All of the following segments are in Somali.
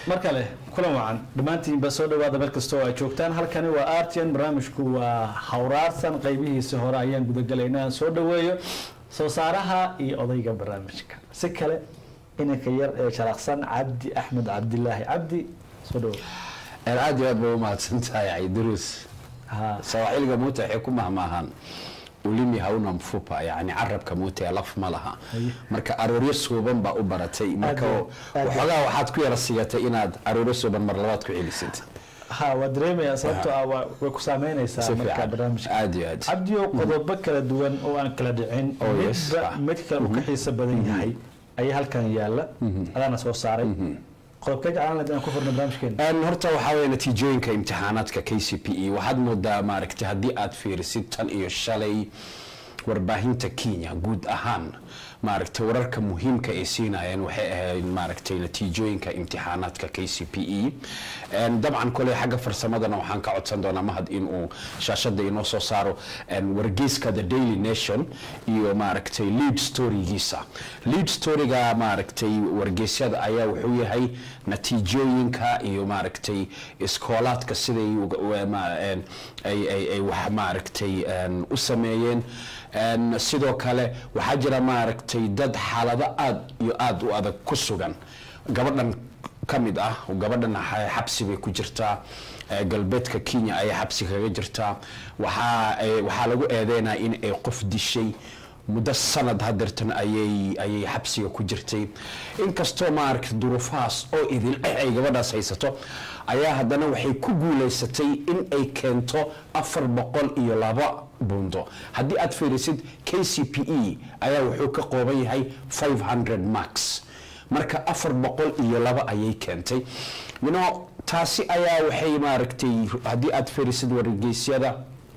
mar kale kulan wacan dhammaantiinba soo dhawaada meel kasta oo ay joogtaan halkani waa artian barnaamijku waa hawraarsan qaybihiisa hore ayaan gudagalaynaa soo dhaweeyo soo saaraha iyo odayga barnaamijka si kale inanka yar ee sharaqsan cabdi axmed cabdilaahi cabdi soo dhawo aad iyo aad bay u mahadsan tahay cayduruus ha sawaaxiliga muuta waxay ku mahmaahaan ulimi hauna mfupa yani carabka muuta ee laf ma laha marka arooryo suuban baa u baratay marka Aad- aad- waxoogaa waxaad ku yara sigatay inaad arooryo suuban mar labaad ku celisid ha waa dareemaya sababtoo ah waa- way ku saameynaysaa si marka fiican barnaamijka aad iyo aad cabdiyo qodobo kala duwan oo aan kala dhicin Oh, yes. midba Ah. mid kale uu ka xiiso badan yahay ayaa halkan yaala adaana soo saaray qodobkee jeclaan lahayd inaan ku furno barnaamijkeena Een, horta waxaa weeye natiijooyinka imtixaanaadka k c p e waxaad moodaa maaragtay haddii aad fiirisid tan iyo shalay warbaahinta kenya guud ahaan maaragtay wararka muhiimka ay siinayeen waxay ahayd maaragtay natiijooyinka imtixaanaadka k c p e Een, dabcan kole xagga farsamadana waxaan ka codsan doonaa mahad inuu shaashada inoo soo saaro een, wargeyska the daily nation iyo maaragtay lead storygiisa lead storyga maaragtay wargeysyada ayaa wuxuu yahay natiijooyinka iyo maaragtay iskoolaadka siday uga- u- ma- een, ay ay- ay wax maaragtay een, u sameeyeen Een, sidoo kale waxaa jira maaragtay dad xaalado aad iyo aad u adag ku sugan gabadhan ka mid ah gabadhan xa- xabsi bay ku jirtaa ee, galbeedka kenya ayay xabsi kaga jirtaa waxaa ay- waxaa lagu eedeynaa in ay qof dishay muddo sanad hadeertan ayay ayay xabsiga ku jirtay inkastoo maaragta duruufahaas oo idil eh ay gabadhaas haysato ayaa haddana waxay ku guulaysatay in ay keento afar boqol iyo laba buundo haddii aad fiirisid k c p e ayaa wuxuu ka qooban yahay 500 max marka afar boqol iyo laba ayay keentay you know taasi ayaa waxay maaragtay haddii aad fiirisid wargeysyada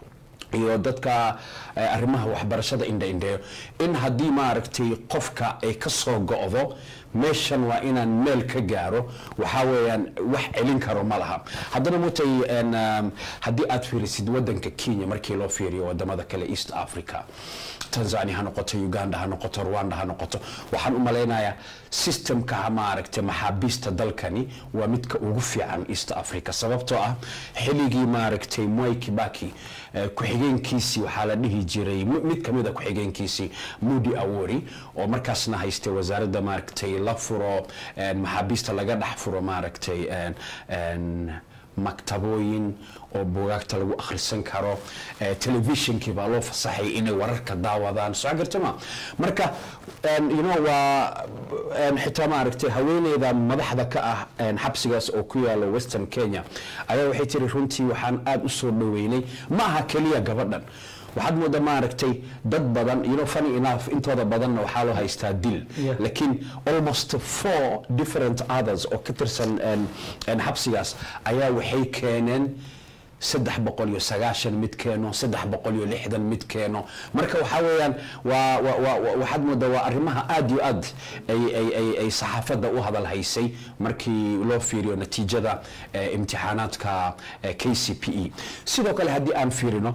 iyo dadka eh, arrimaha waxbarashada indha-indheeyo in haddii maaragtay qofka ay ka soo go'do meeshan waa inaan meel ka gaaro waxaa weeyaan wax celin karo ma laha haddana mutay en, um, haddii aad fiirisid wadanka kenya markii loo fiiriyo wadamada kale east africa tanzania ha noqoto uganda ha noqoto rwanda ha noqoto waxaan u malaynayaa systemka ha maaragtay maxaabiista dalkani waa midka ugu fiican east africa sababtoo ah xilligii maaragtay mwai kibaki eh, ku-xigeenkiisii waxaa la dhihi jiray mi- mid kamid a ku-xigeenkiisii mudi awori oo markaasna haystay wasaaradda maaragtay la furo en, maxaabiista laga dhex furo maaragtay en- en, maktabooyin oo buugaagta lagu akhrisan karo eh, telefishinkii baa loo fasaxay inay wararka daawadaan soo garta ma marka en, you know waa en, xitaa maaragtay haweeneyda madaxda ka ah en, xabsigaas oo ku yaala western kenya ayaa waxay tiri runtii waxaan aada u soo dhoweynay ma aha keliya gabadhan waxaad moodaa maaragtay dad badan you know funny enough intooda badanna waxaa loo haystaa dil Yeah. laakiin almost four different others oo ka tirsan en- en xabsigaas ayaa waxay keeneen saddex boqol iyo sagaashan mid keeno saddex boqol iyo lixdan mid keeno marka waxaa weeyaan waa waa- waa- waa- waxaad moodaa waa arrimaha aad iyo aad ay ay ay ay saxaafadda u hadal haysay markii loo fiiriyo natiijada eh, imtixaanaadka eh, k c p e sidoo kale haddii aan fiirino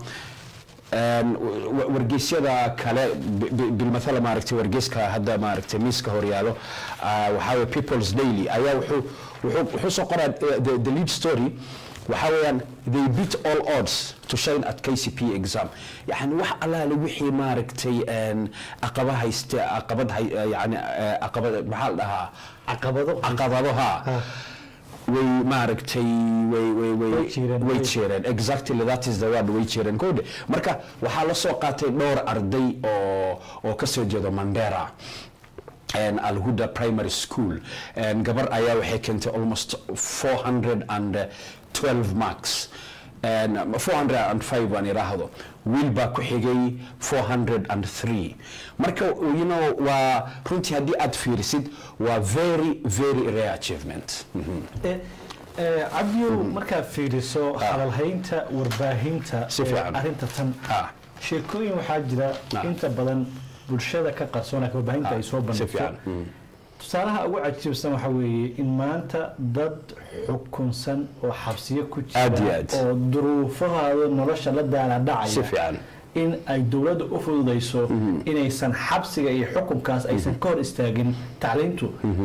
Een, wa- wargeysyada kale bi- bi- bilmathala maaragtay wargeyska hadda maaragtay miiska horyaalo ah, waxaa weye people's daily ayaa wuxuu wuxuu wuxuu soo qoraa eh, the, the lead story waxaa weeyaan they beat all odds to shine at k c p exam yani wax allaale wixii maaragtay een, caqaba hayste caqabad hay- eh, yani eh, caqabad maxaa la dhahaa caqabado caqabado ha way maaragtay way way way Way jireen. way jireen exactly that is the word way jireen kode marka waxaa la soo qaatay dhowr arday oo oo ka soo jeedo mandera and alhuda primary school and gabar ayaa waxay keentay almost 412 marks and um, 405 baan iraahdo wiil baa ku xigay 403 marka you know waa runtii haddii aad fiirisid waa very very rare achievement Mhm. Eh, eh, cabdiyow markaad fiiriso hadalhaynta warbaahinta Si ee fiican. arrinta tan Ah. sheekooyin waxaa jira Ah. inta badan bulshada ka qarsoon laakiin warbaahinta ay soo si bandhigto fiican Mm. tusaalaha ugu cajiibsan waxaa weeye in maanta dad xukunsan oo xabsiyo ku Aad iyo jira aad. oo duruufahooda nolosha la daala si dhacaya fiican in ay dowladda u fududayso inaysan xabsiga iyo xukunkaas aysan ka hor istaagin tacliintu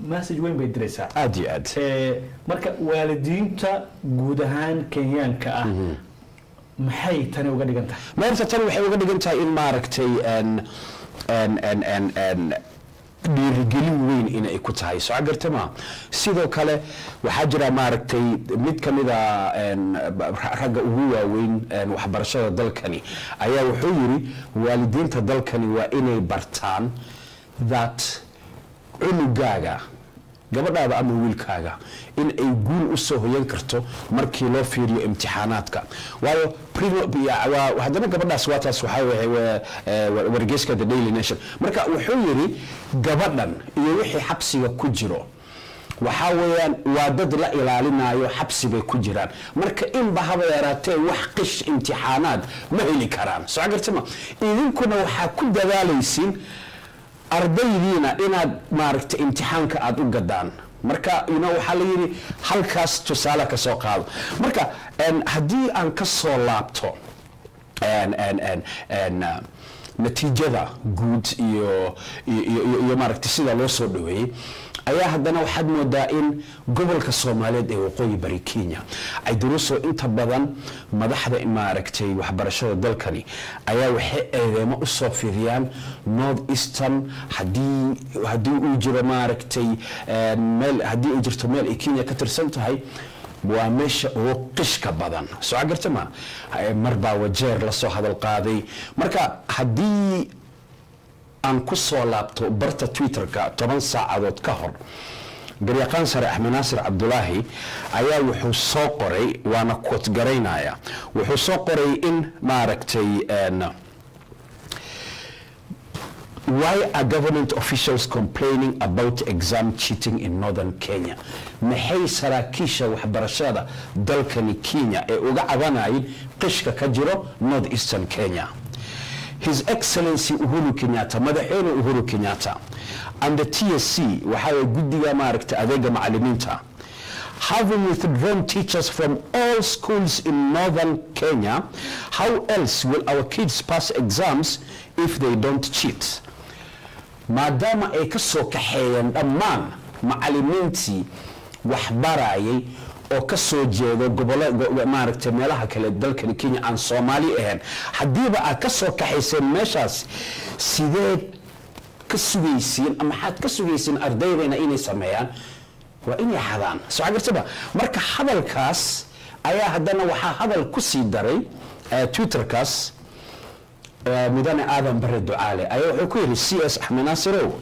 message weyn bay diraysaa aad iyo aad Eh, marka waalidiinta guud ahaan kenyaanka ah maxay tani uga dhigan tahay meerta tan waxay uga dhigan tahay in maaragtay en- en- en- en- en dhiirigelin weyn inay ku tahay soo garta ma sidoo kale waxaa jira maaragtay mid ka mid a en, ra- ragga ugu waaweyn en, waxbarashada dalkani ayaa wuxuu yiri waalidiinta dalkani waa inay bartaan that cunugaaga gabadhaada ama wiilkaaga in ay guul u soo hoyan karto markii loo fiiriyo imtixaanaadka waayo primo- ya- waa- haddana gabadhaas waa taas waxaa waye waa, eh, wa- wargeyska the daily nation marka wuxuu yidhi gabadhan iyo wixii xabsiga ku jiro waxaa weeyaan waa dad la ilaalinayo xabsi bay ku jiraan marka inba haba yaraatee wax qish imtixaanaad ma heli karaan soo gartama idinkuna waxaa ku dadaalaysiin ardaydiina inaad maaragta imtixaanka aada u gadaan marka you know, waxaa la yidhi halkaas tusaale ka soo qaado marka en, haddii aan ka soo laabto en- en- en- en, uh, natiijada guud iyo iyo- iyo iyo maaragta sida loo soo dhaweeyey ayaa haddana waxaad moodaa in gobolka soomaaliyeed ee waqooyi bari kenya ay duruusoo inta badan madaxda maaragtay waxbarashada dalkani ayaa waxay eedeemo usoo fidiyaan north eastern haddii haddii uu jiro maaragtay eh, meel haddii ay jirto meel ay kenya ka tirsan tahay waa meesha ugu qishka badan soo garta ma Eh, mar baa wajeer lasoo hadal qaaday marka haddii aan ku soo laabto barta twitterka toban saacadood ka hor garyaqaan sare axmed naasir cabdulaahi ayaa wuxuu soo qoray waana koot garaynaya wuxuu soo qoray in maaragtay en, Why are government officials complaining about exam cheating in northern Kenya? Maxay saraakiisha waxbarashada dalkani Kenya ee uga cabanayeen qishka ka jiro north eastern Kenya? His Excellency Uhuru Kenyatta, madaxweyne Uhuru Kenyatta, and the TSC, waxaa weeye guddiga maaragta adeega macallimiinta, having withdrawn teachers from all schools in northern Kenya, how else will our kids pass exams if they don't cheat? maadaama ay ka soo kaxeeyeen dhammaan macallimiintii waxbarayay oo ka soo jeedo gobollo go- maaragtay meelaha kale dalkani kenya aan soomaali ahayn haddiiba aad ka soo kaxayseen meeshaas sideed ka sugaysiin ama maxaad ka sugaysiin ardaydayna inay sameeyaan waa inay xadaan soo gartaba marka hadalkaas ayaa haddana waxaa hadal ku sii daray eh, twitterkaas eh, mudane aadan bare ducaale ayaa wuxuu ku yidhi c s axmed naasirow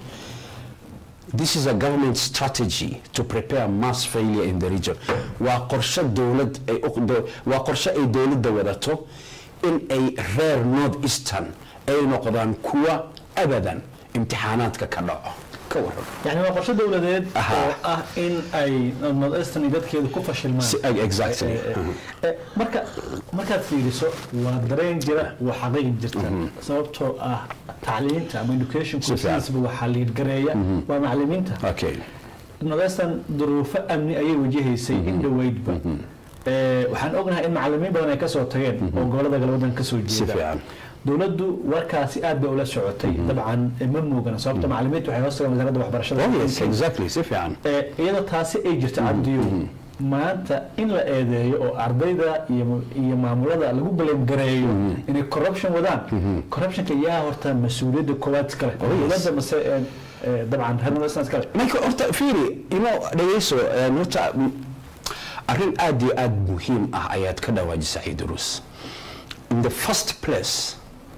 this is a government strategy to prepare mass failure in the region waa qorshe dowlad ay u- do- waa qorshe ay dowladda wadato in ay reer north eastern ay noqdaan kuwa abadan imtixaanaadka ka dhaco ka waran yani waa qorshe dowladeed Aha. oo ah in ay northeastern iyo dadkeedu ku fashilmaan Si- exactly. Eh, eh, eh, marka markaad fiiriso waa dareen jira waa xaqiiq jirta sababtoo ah tacliinta ama education Si fiican. sidiisba waxaa liidgareeya waa macalimiinta okay northeastern duruufo amni ayay wajahaysay in dhoweydba Eh, waxaan ognahay in macalimiin badan ay kasoo tageen oo gobolada galwadan kasoo si jeeda fiican dowladdu warkaasi aad bay ula socotay dabcan eh, ma muugana sababta macalimiintu waxay hoos tagaan wasaaradda waxbarashada oh yes exactly si fiican Eh, iyadoo taasi ay jirto cabdiyo maanta in la eedeeyo oo ardayda iyo iyo maamulada lagu balangareeyo inay corruption wadaan corruptionka yaa horta mas-uuliyadda koowaad iskale dowladda mase eh, eh, dabcan reer northeastern iskale marka horta fiiri ino dhegeyso een, horta m- arrin aad iyo aad muhiim ah ayaad ka dhawaajisay idrus in the first place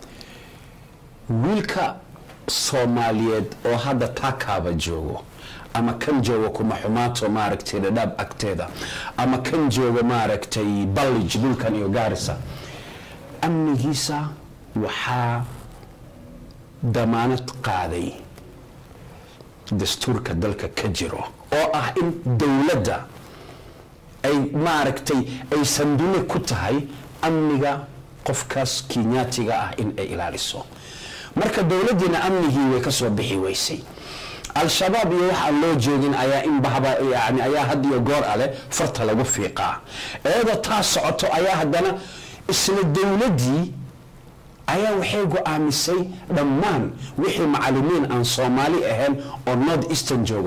wiilka soomaaliyeed oo hadda taakaaba joogo ama kan joogo kuma xumaato maaragtay dhadhaab agteeda ama kan joogo maaragtay ballij dhulkan iyo gaarisa amnigiisa waxaa damaanad qaaday dastuurka dalka ka jiro oo ah in dowladda ay maaragtay ay sandulle ku tahay amniga qofkaas kinyaatiga ah in ay ilaaliso marka dowladdiina amnigii way ka soo bixi weysay al-shabaab iyo wax aan loo joogin ayaa in bahba yani ayaa had iyo goor ale farta lagu fiiqaa iyadoo taa socoto ayaa haddana isla dowladdii ayaa waxay go-aamisay dhammaan wixii macalimiin aan soomaali ahayn oo north eastern joogo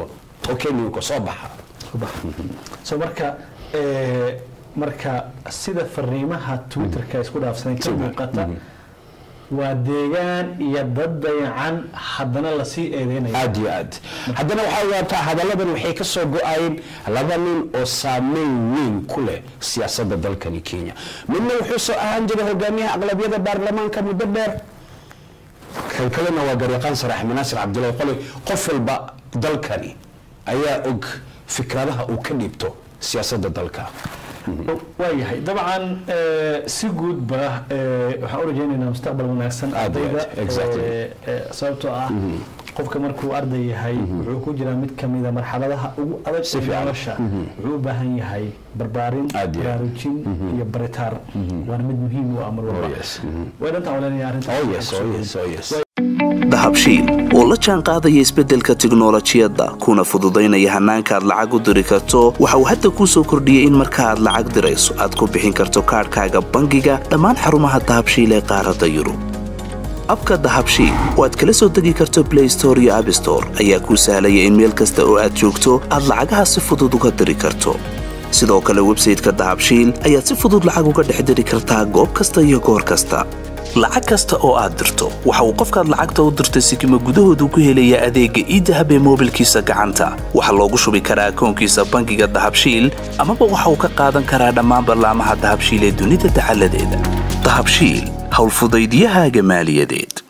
tokeninka soo baxa so marka eh, marka sida fariimaha twitterka isku dhaafsanay ka muuqata waa deegaan iyo dad dayacan haddana lasii eedeynaya aad iyo aad haddana waxaa ogaataa hadalladan waxay ka soo go-ayeen laba nin oo saameyn weyn ku leh siyaasadda dalkani kenya midna wuxuu soo ahaan jiray hogaamiyaha aqlabiyada baarlamaanka muddo dheer kan kalena waa garyaqaan sare axmed naasir cabdullahi qoli qof walba dalkani ayaa og fikradaha uu ka dhiibto siyaasadda dalka waayahay dabcan eh, si guudba eh, waxaan u rajaynaynaa mustaqbal wanaagsan Aad iyo aad, ardayda exactly. eh, eh, sababtoo ah qofka markuu arday yahay wuxuu ku jiraa mid kamida marxaladaha ugu adag Si ee fiican. nolosha wuxuu u baahan yahay barbaarin Aad iyo aad. baraarujin iyo baritaan waana mid muhiim u ah mar walba Oh, yes. Mhm. way dhantaan walenaya arrinta oh yes oh yes oh yes dahabshiil oo la jaan qaadaya isbeddelka tiknolojiyadda kuna fududaynaya hannaanka aad lacag u diri karto waxa uu hadda kuu soo kordhiyey in marka aad lacag dirayso aad ku bixin karto kaadhkaaga bangiga dhammaan xarumaha dahabshiil ee qaaradda yurub abka dahabshiil oo aad kala soo degi karto blay store iyo abstore ayaa kuu sahlaya in meel kasta oo aad joogto aad lacagaha si fudud uga diri karto sidoo kale websayte-ka dahabshiil ayaad si fudud lacag uga dhex diri kartaa goob kasta iyo goor kasta lacag kasta oo aad dirto waxa uu qofkaad lacagta u dirtay sikima gudahoodu ku helayaa adeegga iidahab ee moobilkiisa gacanta waxaa loogu shubi karaa akoonkiisa bangiga dahabshiil amaba waxa uu ka qaadan karaa dhammaan ballaamaha dahabshiil ee dunida dacaladeeda dahabshiil howlfudaydiyahaaga maaliyadeed